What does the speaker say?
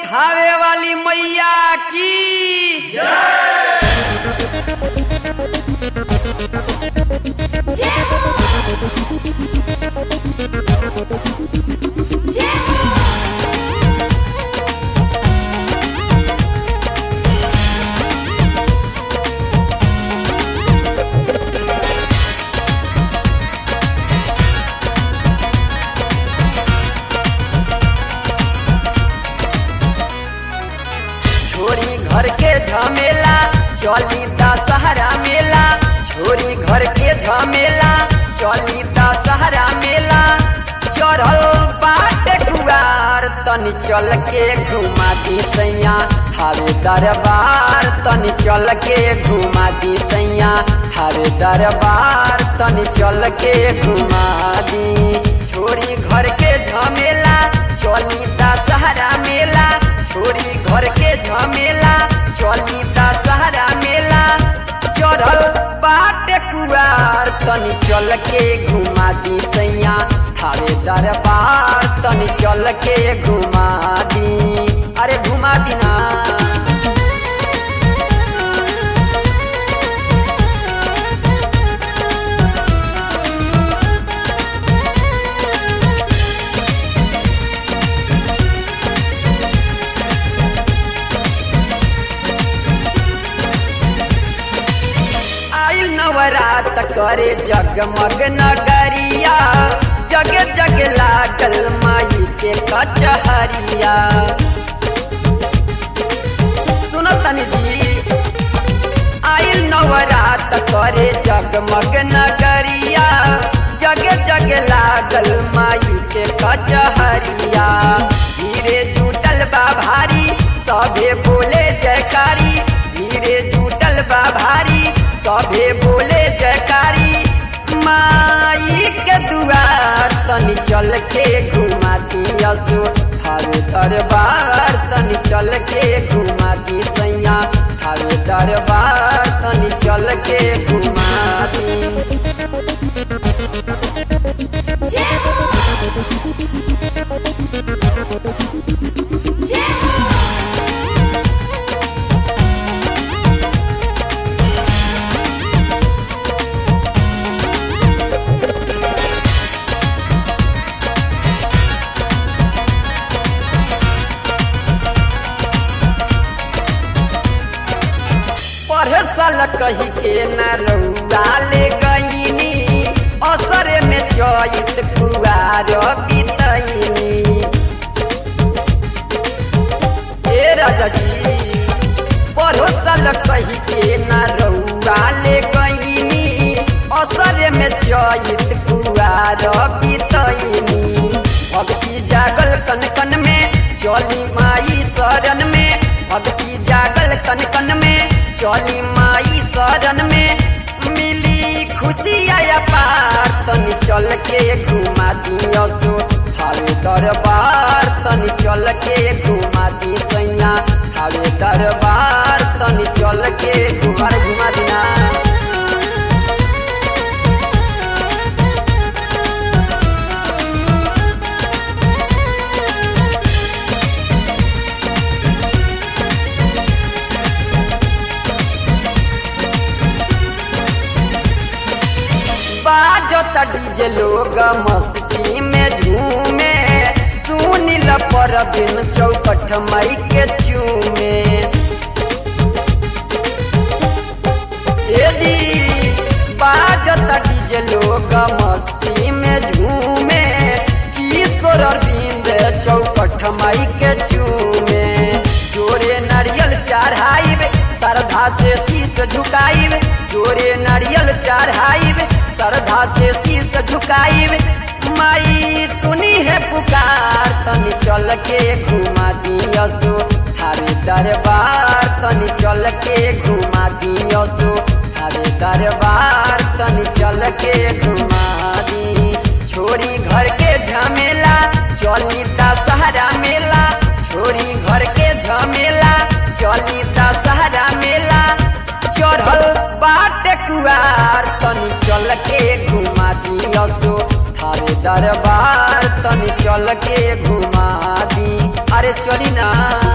थावे वाली मैया की छोरी घर के झमेला चली दशहरा मेला छोरी घर के झमेला चली दशहरा मेला चढ़ल बाटे कुआर तनी चल के घुमा दी सैया थारे दरबार तनी चल के घुमा दी सैया थारे दरबार तनी चल के घुमा दी छोरी घर के झमेला चली दशहरा मेला छोरी घर के झमेला चली दशहरा मेला चढ़ल बाटे कुआर तनी चल के घुमा दी सैया थारे दरबार तनी चल के घुमा दी अरे घुमा दी ना आइल नवरात करे जगमग नगरिया जग जग लागल माई के कचहरिया सुनो तनी जी आइल नवरात करे जगमग नगरिया जग जग लागल माई के कचहरिया धीरे जुटल बा भारी सभे बोले जयकारी धीरे जुटल बा भारी सभे बोले जयकारी माई के दुआर तनी चल के घुमा दियसु थारे दरबार तनी चल के घुमा दी सैया थारे दरबार तनी चल के घुमा दी पढ़े साल कही के न रउआ ले गईनी असरे में चैत कुआर बितैनी ए राजा जी पढ़ो साल कही के न रउआ ले गईनी असरे में चैत कुआर बितैनी भक्ति जागल कन कन में चली माई शरण में भक्ति जागल कन कन में चली माई शरण में मिली खुशी आया पार तनी चल के घुमा दियसु थारे दरबार तनी चल के घुमा दी सैया थारे दरबार तनी चल के घुमा घुमा दिना बाजता डीजे लोग मस्ती में झूमे सुनिल पर बिन चौकठ मई के चूमे ए जी बाजता डीजे लोग मस्ती में झूमे किशोर अरविंद चौकठ मई के चूमे जोरे नारियल चढ़ाइब श्रद्धा से शीश झुकाइब जोरे नारियल चढ़ाइब श्रद्धा से शीश झुकाइब माई सुनी है पुकार तनी चल के घुमा दियसु थारे दरबार तनी चल के घुमा दियसु थारे दरबार तनी चल के घुमा दी छोरी घर के झमेला चली दशहरा मेला छोरी घर के झमेला चली दशहरा मेला चढ़ल बाटे कुआर तनी चल के घुमा दियसो थारे दरबार तनी चल के घुमा दी अरे चली ना